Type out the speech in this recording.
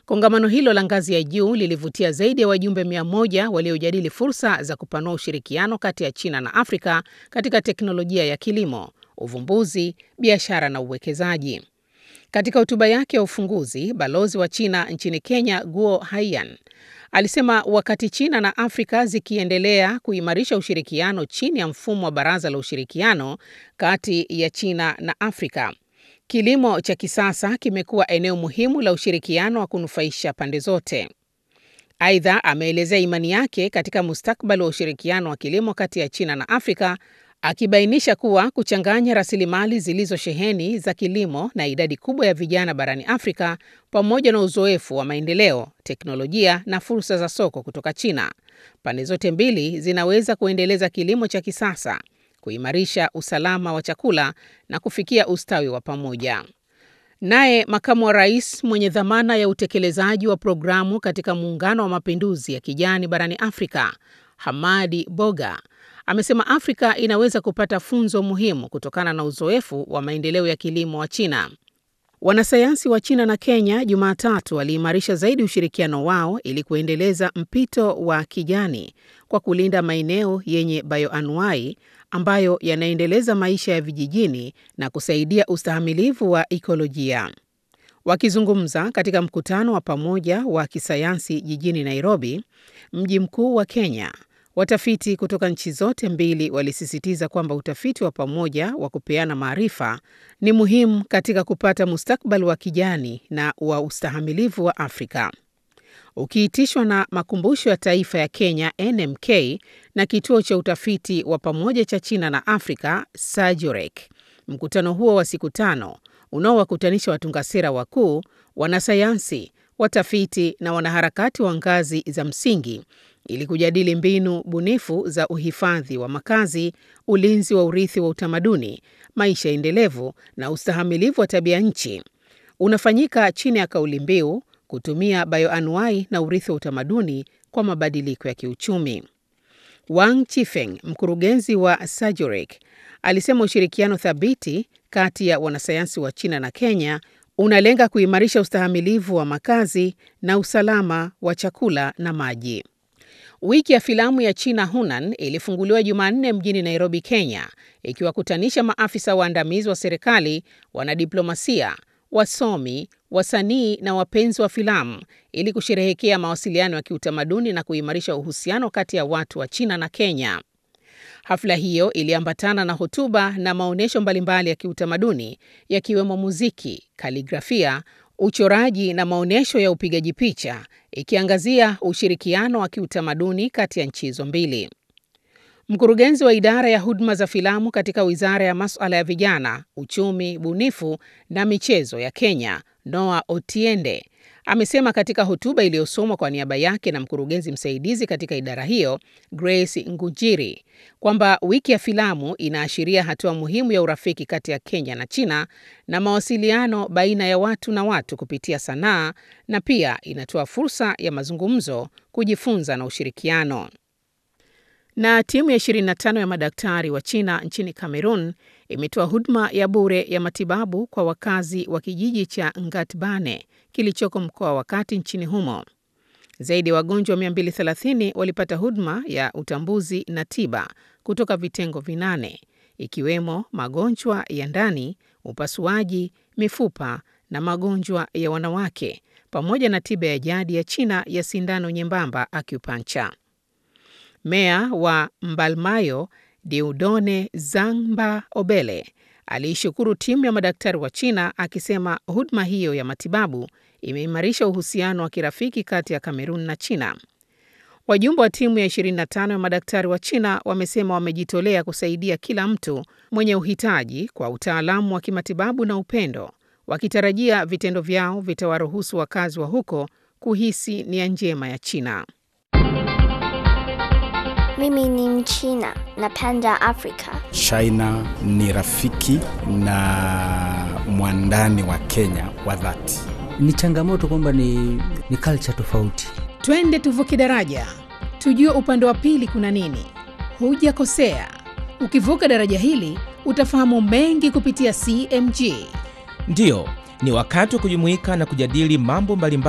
Kongamano hilo la ngazi ya juu lilivutia zaidi ya wajumbe 100 waliojadili fursa za kupanua ushirikiano kati ya China na Afrika katika teknolojia ya kilimo, uvumbuzi, biashara na uwekezaji. Katika hotuba yake ya ufunguzi, balozi wa China nchini Kenya, Guo Haiyan, alisema wakati China na Afrika zikiendelea kuimarisha ushirikiano chini ya mfumo wa Baraza la Ushirikiano kati ya China na Afrika, kilimo cha kisasa kimekuwa eneo muhimu la ushirikiano wa kunufaisha pande zote. Aidha, ameelezea imani yake katika mustakabali wa ushirikiano wa kilimo kati ya China na Afrika, akibainisha kuwa kuchanganya rasilimali zilizosheheni za kilimo na idadi kubwa ya vijana barani Afrika pamoja na uzoefu wa maendeleo, teknolojia na fursa za soko kutoka China, pande zote mbili zinaweza kuendeleza kilimo cha kisasa, kuimarisha usalama wa chakula na kufikia ustawi wa pamoja. Naye makamu wa rais mwenye dhamana ya utekelezaji wa programu katika Muungano wa Mapinduzi ya Kijani barani Afrika, Hamadi Boga, amesema Afrika inaweza kupata funzo muhimu kutokana na uzoefu wa maendeleo ya kilimo wa China. Wanasayansi wa China na Kenya Jumatatu waliimarisha zaidi ushirikiano wao ili kuendeleza mpito wa kijani kwa kulinda maeneo yenye bioanuai ambayo yanaendeleza maisha ya vijijini na kusaidia ustahimilivu wa ikolojia. Wakizungumza katika mkutano wa pamoja wa kisayansi jijini Nairobi, mji mkuu wa Kenya, watafiti kutoka nchi zote mbili walisisitiza kwamba utafiti wa pamoja wa kupeana maarifa ni muhimu katika kupata mustakabali wa kijani na wa ustahimilivu wa Afrika. Ukiitishwa na Makumbusho ya Taifa ya Kenya NMK na Kituo cha Utafiti wa Pamoja cha China na Afrika SAGIROC. Mkutano huo wa siku tano unaowakutanisha watunga sera wakuu, wanasayansi, watafiti na wanaharakati wa ngazi za msingi ili kujadili mbinu bunifu za uhifadhi wa makazi, ulinzi wa urithi wa utamaduni, maisha endelevu na ustahimilivu wa tabia nchi, unafanyika chini ya kauli mbiu kutumia bioanuai na urithi wa utamaduni kwa mabadiliko ya kiuchumi. Wang Chifeng, mkurugenzi wa SAGIROC, alisema ushirikiano thabiti kati ya wanasayansi wa China na Kenya unalenga kuimarisha ustahimilivu wa makazi na usalama wa chakula na maji. Wiki ya filamu ya China Hunan ilifunguliwa Jumanne mjini Nairobi, Kenya, ikiwakutanisha maafisa waandamizi wa serikali, wanadiplomasia, wasomi, wasanii na wapenzi wa filamu ili kusherehekea mawasiliano ya kiutamaduni na kuimarisha uhusiano kati ya watu wa China na Kenya. Hafla hiyo iliambatana na hotuba na maonyesho mbalimbali ya kiutamaduni yakiwemo muziki, kaligrafia, uchoraji na maonyesho ya upigaji picha ikiangazia ushirikiano wa kiutamaduni kati ya nchi hizo mbili. Mkurugenzi wa idara ya huduma za filamu katika Wizara ya Masuala ya Vijana, Uchumi, Bunifu na Michezo ya Kenya, Noah Otiende, amesema katika hotuba iliyosomwa kwa niaba yake na mkurugenzi msaidizi katika idara hiyo, Grace Ngujiri, kwamba wiki ya filamu inaashiria hatua muhimu ya urafiki kati ya Kenya na China na mawasiliano baina ya watu na watu kupitia sanaa na pia inatoa fursa ya mazungumzo, kujifunza na ushirikiano. Na timu ya 25 ya madaktari wa China nchini Cameroon imetoa huduma ya bure ya matibabu kwa wakazi wa kijiji cha Ngatbane kilichoko mkoa wa Kati nchini humo. Zaidi ya wagonjwa 230 walipata huduma ya utambuzi na tiba kutoka vitengo vinane ikiwemo magonjwa ya ndani, upasuaji, mifupa na magonjwa ya wanawake pamoja na tiba ya jadi ya China ya sindano nyembamba acupuncture. Meya wa Mbalmayo Diudone Zangba Obele aliishukuru timu ya madaktari wa China akisema huduma hiyo ya matibabu imeimarisha uhusiano wa kirafiki kati ya Kamerun na China. Wajumbe wa timu ya 25 ya madaktari wa China wamesema wamejitolea kusaidia kila mtu mwenye uhitaji kwa utaalamu wa kimatibabu na upendo, wakitarajia vitendo vyao vitawaruhusu wakazi wa huko kuhisi nia njema ya China. Mimi ni Mchina, napenda Afrika. China ni rafiki na mwandani wa Kenya wa dhati. Ni changamoto kwamba ni, ni culture tofauti. Twende tuvuke daraja, tujue upande wa pili kuna nini. Hujakosea, ukivuka daraja hili utafahamu mengi kupitia CMG. Ndiyo, ni wakati wa kujumuika na kujadili mambo mbalimbali